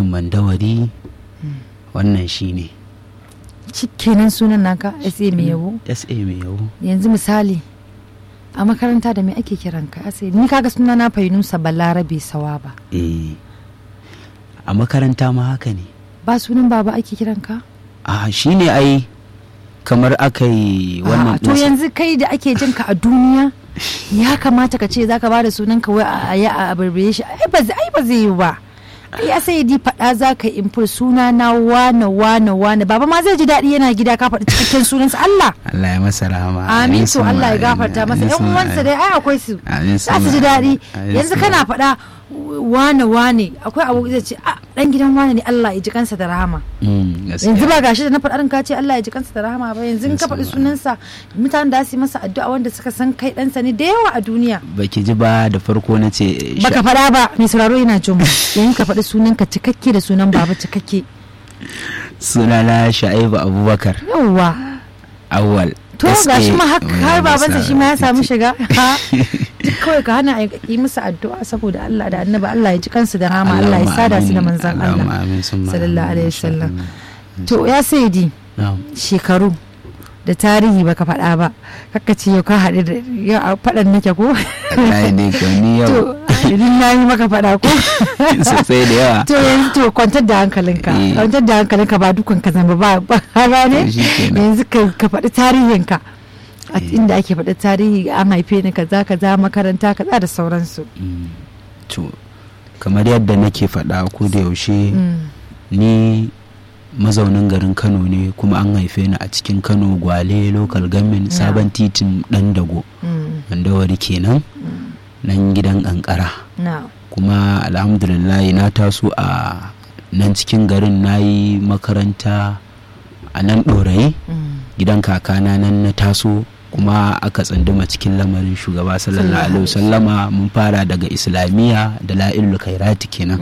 titin mandawari wannan shine kenan sunan naka sa mai yabo sa mai yabo yanzu misali a makaranta da me ake kiran ka sai ni kaga suna na fainusa balarabe sawaba eh a makaranta ma haka ne ba sunan baba ake kiran ka a shine ai kamar aka yi wannan to yanzu kai da ake jin ka a duniya ya kamata ka ce zaka bada sunan ka wai a yi a barbaye shi ai ba zai yi ba ya sai di faɗa za ka imfur suna na wane wane wane baba ma zai ji daɗi yana gida ka faɗi cikakken sunansa Allah Allah ya masa rahama amin to Allah ya gafarta masa yan uwansa dai ai akwai su za su ji daɗi yanzu kana faɗa wane wane akwai abu zai ce a dan gidan wane ne Allah ya ji kansa da rahama yanzu ba gashi da na faɗa ka ce Allah ya ji kansa da rahama ba yanzu in ka faɗi sunansa mutanen da su yi masa addu'a wanda suka san kai ɗansa ne da yawa a duniya baki ji ba da farko na ce baka faɗa ba mai sauraro yana jin yanzu ka faɗi sunanka cikakke da sunan baba cikakke sunana sha'ibu abubakar yawwa awwal to ga shi ma har babansa shi ma ya samu shiga kawai ka hana yi musu addu'a saboda Allah da annaba Allah ya ji kansu da rama Allah ya sada su da manzan Allah sallallahu alaihi wasallam to ya saidi shekaru da tarihi baka faɗa ba kakka ce yau ka haɗu da yau faɗan nake ko ai ne ko ni yau idan na yi maka faɗa ko sosai da yawa to yanzu to kwantar da hankalinka kwantar da hankalinka ba dukan ka zama ba ba ne yanzu ka faɗi tarihinka a inda ake faɗi tarihi an haife ni kaza kaza makaranta kaza da sauransu to kamar yadda nake faɗa ko da yaushe ni mazaunin garin kano ne kuma an haife ni a cikin kano gwale local government sabon titin dan dago wari kenan nan gidan kankara kuma alhamdulillah na taso a nan cikin garin na yi makaranta a nan ɗorayi gidan kakana nan na taso kuma aka tsanduma cikin lamarin shugaba sallallahu alaihi wasallama mun fara daga islamiyya da la'ilul khairati kenan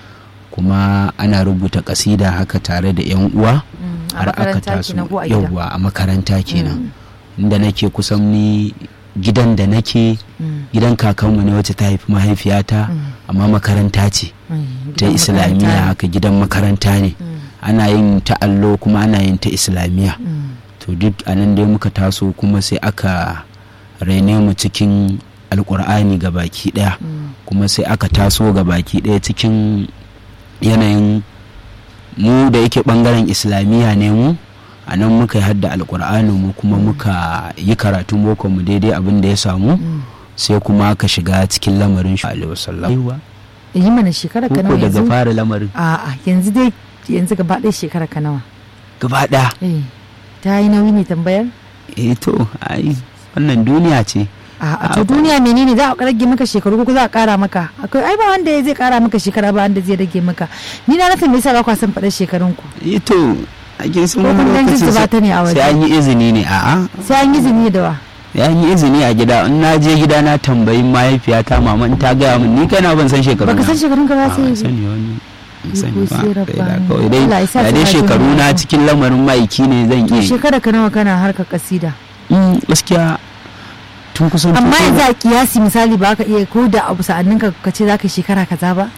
kuma ana rubuta kasida haka tare da yan uwa har aka taso yauwa a makaranta kenan inda nake kusan ni gidan da nake gidan kakanmu ne wacce ta haifi mahaifiyata amma makaranta ce ta islamiyya haka gidan makaranta ne ana yin ta allo kuma ana yin ta islamiyya to duk a nan dai muka taso kuma sai aka raine mu cikin alkur'ani ga baki daya kuma sai aka taso ga baki daya cikin yanayin mu da yake bangaren islamiyya ne mu a nan muka yi hadda alkur'ani mu kuma muka yi karatun boko mu daidai abin da ya samu sai kuma ka shiga cikin lamarin shi alaihi wasallam yi mana shekara ka nawa daga fara lamarin a'a yanzu dai yanzu gaba ɗaya shekara ka nawa gaba ɗaya ta yi nauyi ne tambayar eh to ai wannan duniya ce a to duniya menene za a rage maka shekaru ko za a kara maka akwai ai ba wanda zai kara maka shekara ba wanda zai rage maka ni na rasa me yasa ba ku san faɗar shekarun ku eh to a kin sun ko kun dan ba ta ne a waje sai an yi izini ne a'a sai an yi izini da wa ya yi izini a gida in na je gida na tambayi mahaifiyata mama in ta gaya min ni kana ban san shekaru baka san shekarun ka ba sai sani wani sani ba kawai dai da dai shekaru na cikin lamarin maiki ne zan iya shekara ka nawa kana harkar kasida gaskiya tun kusan amma yanzu a kiyasi misali ba ka iya ko da abu sa'annin ka ka ce za ka shekara kaza ba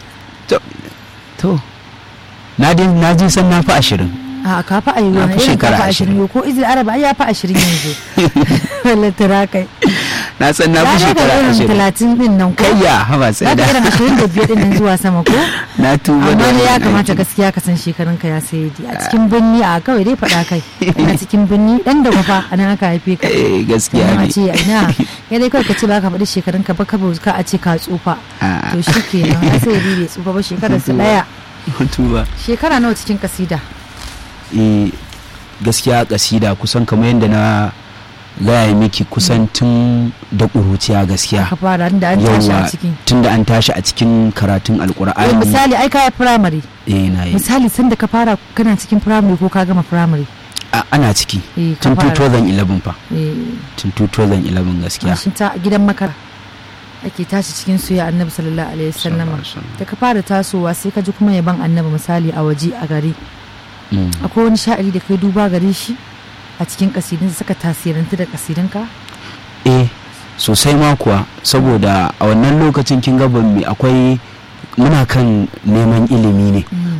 to na dai na ji san na fi ashirin a ka fi ayi wani irin ka fi ashirin ko izil araba ya fi ashirin yanzu lantara kai na san na fi shekara ashirin talatin din nan ko kayya haba sai da irin ashirin da biyar din nan zuwa sama ko na tuba amma ne ya kamata gaskiya ka san shekarun ka ya sai di a cikin birni a kawai dai faɗa kai a cikin birni dan da kwafa a nan aka haife ka eh gaskiya ne a ce ina ya dai kawai ka ce ba ka faɗi shekarun ka ba ka ka a ce ka tsufa to shi kenan ya sai di bai tsufa ba shekarar su daya tuba shekara nawa cikin kasida eh gaskiya kasida kusan kamar yadda na gaya miki kusan tun da ƙuruciya gaskiya ka fara da an tashi a cikin tun da an tashi a cikin karatun alkur'ani misali ai kaya firamare eh na yi misali sanda ka fara kana cikin firamare ko ka gama firamare ana ciki tun 2011 fa tun 2011 gaskiya shin ta gidan makara ake tashi cikin soyayya annabi sallallahu alaihi wasallama da ka fara tasowa sai ka ji kuma yaban annabi misali a waje a gari akwai wani sha'iri da kai duba gare shi a cikin kasidun suka tasirantu da kasidunka? eh sosai ma kuwa saboda a wannan lokacin kin ga ban akwai muna kan neman ilimi ne